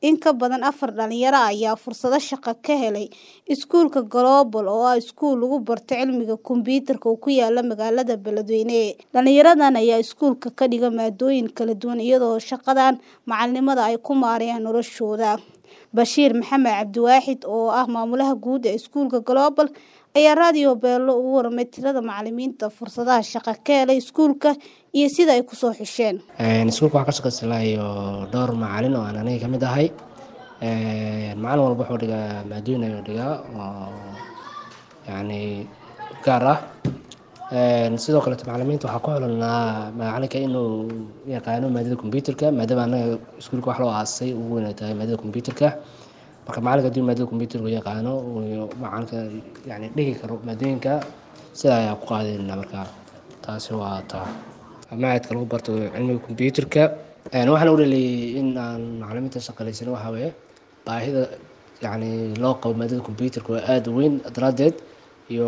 In ka badan afar dhalinyaro ah ayaa fursado shaqo ka helay iskuulka Global oo ah iskuul lagu barto cilmiga kombiyuutarka oo ku yaala magaalada Beledweyne. Dhalinyaradan ayaa iskuulka ka dhiga maadooyin kala duwan iyadoo shaqadan macalinimada ay ku maareeyaan noloshooda. Bashiir Maxamed Cabdiwaaxid oo ah maamulaha guud ee iskuulka Global ayaa Radio Beelo uga warramay tirada macalimiinta fursadaha shaqo ka helay iskuulka iyo sida ay ku soo xisheen. Iskuulka waxaan ka shaqaysanaayo dhowr macalin oo aan aniga ka mid ahay. Macalin walba wuxuu dhigaa maadooyin ayuu dhigaa oo yacni gaar ah. Sidoo kaleeto macalimiinta waxaa ku xulanaa macalinka inuu yaqaano maadada kombiyuutarka maadaama anaga iskuulka wax loo aasay ugu weyn ay tahay maadada kombiyuutarka. Marka macalinka haddii maadada kombiyuutarka uu yaqaano uu macalinka yacni dhigi karo maadooyinka sidaa ayaa ku qaadayna markaa taasi waa taa. Machadka lagu barto cilmiga kombiyuutarka waxaan u dhaliyay in aan macalimiinta shaqaaleysiino waxaa weeye baahida yacni loo qabo maadada kombiyuutarka oo aad u weyn daraadeed iyo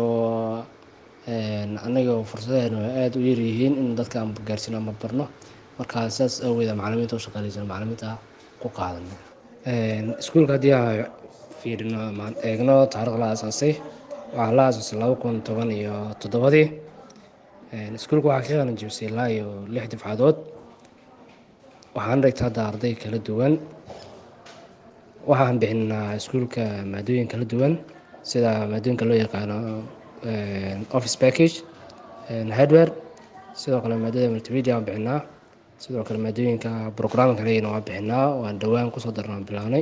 anaga fursadaheena oo aad u yar yihiin in dadka aan gaarsiino ama barno. Marka sidaas awgeed aan macalimiinta u shaqaaleysiino macalimiinta ku qaadano. Iskuulka haddii aan fiirino ama eegno taariikhda la aasaasay waxaa la aasaasay laba kun toban iyo toddobadii. Iskuulka waxaa ka qalin jebisay ilaa iyo lix dufcadood. Waxaan dhigtaa hadda arday kala duwan. Waxaan bixinaa iskuulka maadooyin kala duwan sida maadooyinka loo yaqaano office package, hardware sidoo kale maadada multimedia waan bixinaa. Sidoo kale maadooyinka programming ayagana waan bixinaa waan dhawaan kusoo darnay waan bilaabnay.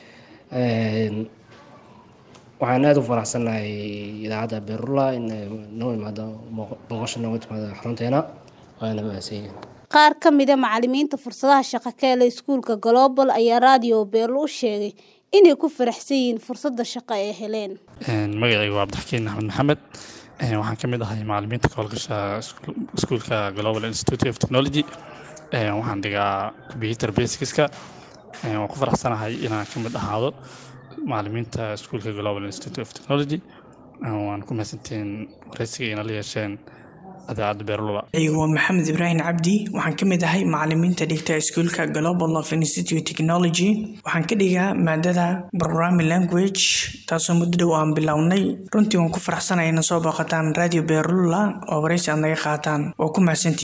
Waxaan aad ugu faraxsanahay idaacadda Beerlula in ay noo imaado booqasho nooga timaado xarunteena waana mahadsanyihiin. Qaar ka mid ah macalimiinta fursadaha shaqo ka helay iskuulka Global ayaa Radio Beelo u sheegay inay ku faraxsan yihiin fursadda shaqo ay heleen. Magacaygu waa Cabdixakiin Axmed Maxamed. Waxaan ka mid ahay macalimiinta ka howlgasha iskuulka Global Institute of Technology. Waxaan dhigaa computer basicska. Waan ku faraxsanahay inaan ka mid ahaado macalimiinta iskuulka Global Institute of Technology. Waan ku mahadsantihiin wareysiga inala yeesheen idaacadda Beerlula. Magacaygu waa Maxamed Ibraahin Cabdi. Waxaan ka mid ahay macalimiinta dhigta iskuulka Global of Institute Technology. Waxaan ka dhigaa maadada Programming Language taasoo muddo dhow aan bilownay. Runtii waan ku faraxsanahay inaan soo booqataan Radio Beerlula oo wareysi aad naga qaataan. Waa ku mahadsantihiin.